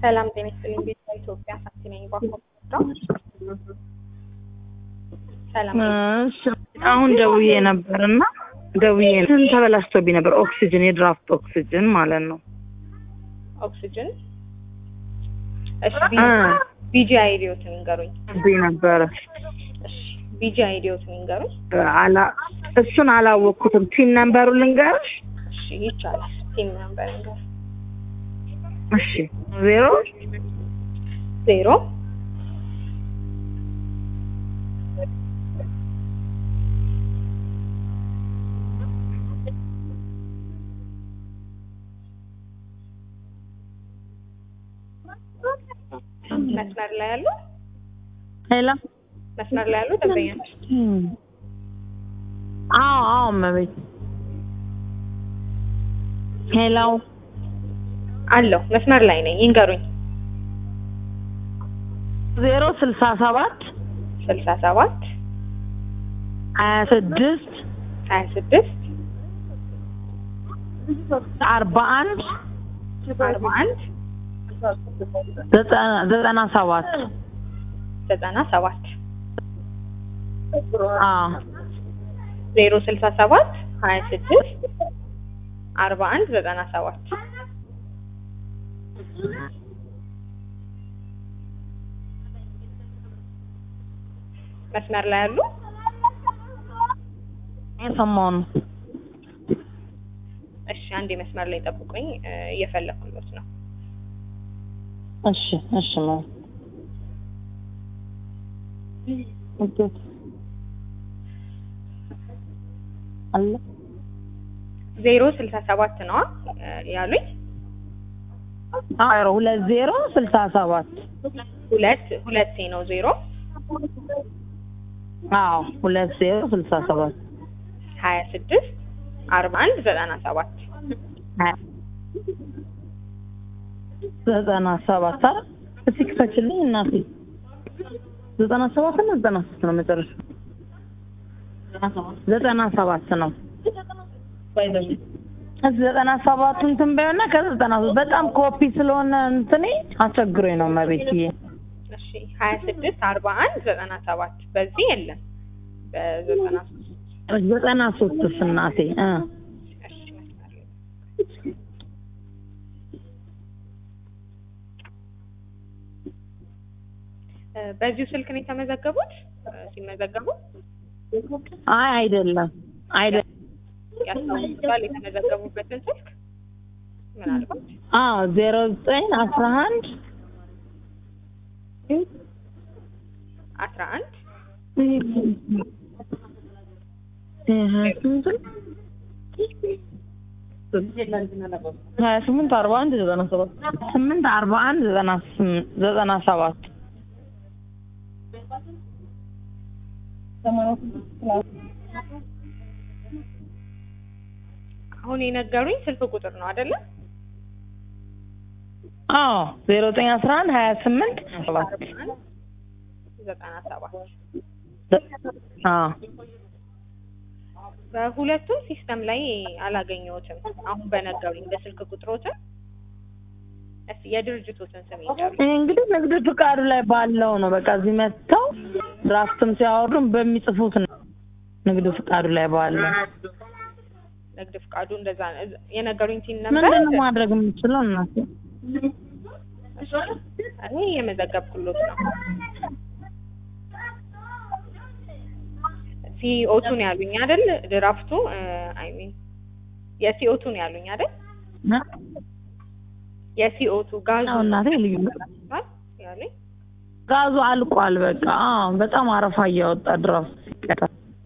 ሰላም ጤና ይስጥልኝ። ቤት ኢትዮጵያ ሳቲ ነኝ። ባኮ ሰላም እሺ አሁን ደውዬ ነበር እና ደውዬ እንትን ተበላሽቶብኝ ነበር። ኦክሲጅን የድራፍት ኦክሲጅን ማለት ነው። ኦክሲጅን እሺ እ ቢጂ አይዲዮትን ይንገሩኝ። ብኝ ነበረ እሺ ቢጂ አይዲዮትን ይንገሩኝ። አላ እሱን አላወቅኩትም። ቲን ነምበሩ ልንገርሽ? እሺ ይቻላል። ቲም ነምበር ይንገሩ። እሺ ዜሮ ዜሮ መስመር ላይ ያሉ ሄሎ መስመር ላይ ያሉ ደንበኞች አዎ አዎ እመቤት ሄሎ አለው መስመር ላይ ነኝ። ይንገሩኝ። ዜሮ ስልሳ ሰባት ስልሳ ሰባት ሀያ ስድስት ሀያ ስድስት አርባ አንድ አርባ አንድ ዘጠና ዘጠና ሰባት ዘጠና ሰባት አዎ ዜሮ ስልሳ ሰባት ሀያ ስድስት አርባ አንድ ዘጠና ሰባት መስመር ላይ ያሉ የሰማሁ ነው። እሺ፣ አንዴ መስመር ላይ ጠብቁኝ፣ እ፣ እየፈለኩሎት ነው። እሺ እሺ ነው አለ ዜሮ ስልሳ ሰባት ነዋ እ፣ ያሉኝ አዎ ሁለት ዜሮ ስልሳ ሰባት ሁለት ሁለቴ ነው ዜሮ አዎ ሁለት ዜሮ ስልሳ ሰባት ሀያ ስድስት አርባ አንድ ዘጠና ሰባት ዘጠና ሰባት አይደል? እስኪ ክፈችልኝ እናቴ። ዘጠና ሰባት ነው ዘጠና ሶስት ነው መጨረሻ? ዘጠና ሰባት ነው። እዚህ ዘጠና ሰባቱ እንትን በይውና ከዘጠና ሶስት በጣም ኮፒ ስለሆነ እንትኔ አስቸግሮኝ ነው መቤትዬ። እሺ ሀያ ስድስት አርባ አንድ ዘጠና ሰባት በዚህ የለም በዘጠና ሶስት ዘጠና ሶስትስ እናቴ እ እሺ መስመር ላይ እ፣ በዚሁ ስልክ ነው የተመዘገቡት እ፣ ሲመዘገቡ አይ አይደለም አይደለም። ያስታውሱታል የተመዘገቡበትን ስልክ ምናልባት አዎ ዜሮ ዘጠኝ አስራ አንድ አስራ አንድ ሀያ ስምንት አርባ አንድ ዘጠና ሰባት ስምንት አርባ አንድ ዘጠና ስም- ዘጠና ሰባት አሁን የነገሩኝ ስልክ ቁጥር ነው አይደለ? አዎ ዜሮ ዘጠኝ አስራ አንድ ሀያ ስምንት ሰባት አርባ አንድ ዘጠና ሰባት አዎ በሁለቱም ሲስተም ላይ አላገኘሁትም። አሁን በነገሩኝ በስልክ ቁጥሮትን እስኪ የድርጅቶትን ስም ይንገሩኝ። ይሄ እንግዲህ ንግድ ፍቃዱ ላይ ባለው ነው። በቃ እዚህ መጥተው ድራፍትም ሲያወርዱም በሚጽፉት ነው። ንግድ ፍቃዱ ላይ ባለው ንግድ ፍቃዱ እንደዛ ነው። እዛ- የነገሩኝ ቲን ነበር። ምንድን ነው ማድረግ የምችለው እናቴ? እኔ የመዘገብኩሎት ነው። ሲኦቱን ያሉኝ አይደል? ድራፍቱ አይ ሚን የሲኦቱን ያሉኝ አይደል? የሲኦቱ ጋዙ ነው እናቴ ልዩ ያሉኝ ጋዙ አልቋል። በቃ አዎ፣ በጣም አረፋ እያወጣ ድራፍት ሲቀዳ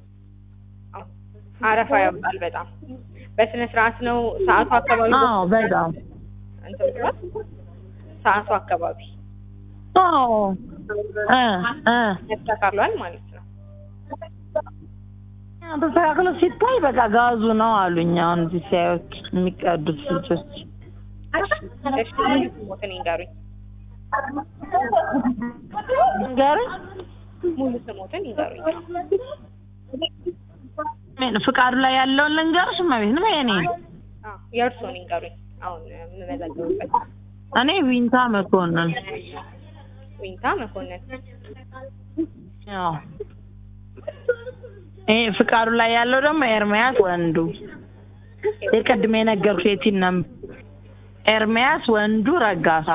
አረፋ ያወጣል በጣም በስነ ስርዓት ነው ሰዓቱ አካባቢ አዎ፣ በጣም እንትን ብሏል። ሰዓቱ አካባቢ አዎ እ እ ተስተካክሏል ማለት ነው። ተስተካክሎ ሲታይ በቃ ጋዙ ነው አሉኝ። አሁን እዚህ ሲያዩት የሚቀዱት ልጆች እሺ ሙሉ ስሞትን ይንገሩኝ። ንገረኝ። ሙሉ ስሞትን ይንገሩኝ። ምን ፍቃዱ ላይ ያለውን ልንገርሽ? እመቤት ነው የኔ አዎ የእርስዎን ይንገሩኝ። አሁን የምመዘግብበት እኔ ዊንታ መኮንን ዊንታ መኮንን ያው ይሄ ፍቃዱ ላይ ያለው ደግሞ ኤርሚያስ ወንዱ የቅድሜ የነገርኩሽ የቲን ነም ኤርሚያስ ወንዱ ረጋሳ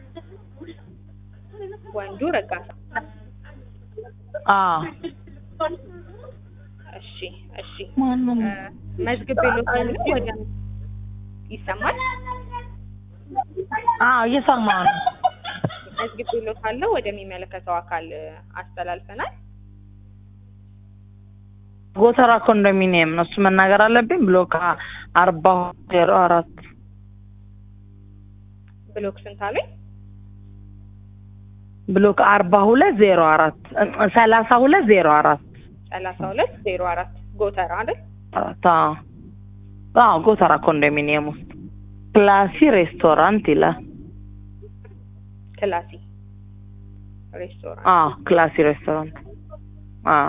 ወንዱ ረጋሳ አዎ እሺ እሺ ማንም እ፣ መዝግቤልዎታለሁ ወደ ይሰማል አዎ እየሰማሁ ነው መዝግቤልዎታለሁ ወደሚመለከተው አካል እ፣ አስተላልፈናል ጎተራ ኮንዶሚኒየም ነው እሱ መናገር አለብኝ ብሎክ አርባ ዜሮ አራት ብሎክ ስንት አለኝ ብሎክ አርባ ሁለት ዜሮ አራት ሰላሳ ሁለት ዜሮ አራት ሰላሳ ሁለት ዜሮ አራት ጎተራ አይደል አራት አዎ አዎ ጎተራ ኮንዶሚኒየም ውስጥ ክላሲ ሬስቶራንት ይላል ክላሲ ሬስቶራንት አዎ ክላሲ ሬስቶራንት አዎ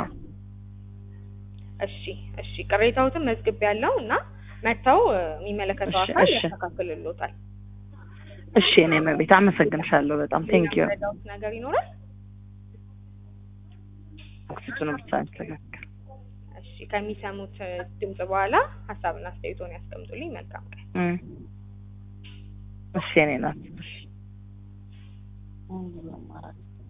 እሺ እሺ ቅሬታዎትን መዝግቤ ያለው እና መጥተው እ፣ የሚመለከተው እሺ፣ አካል እሺ። ያስተካክልልዎታል እሺ እኔ መቤት አመሰግንሻለሁ በጣም ቴንክ ዩ የሚረዳዎት ነገር ይኖራል ኦክሲጅኑ ብቻ ያስተካክል እሺ ከሚሰሙት እ፣ ድምጽ በኋላ ሀሳብና አስተያየቶን ያስቀምጡልኝ መልካም ቀን እም። እሺ እኔ ናት እሺ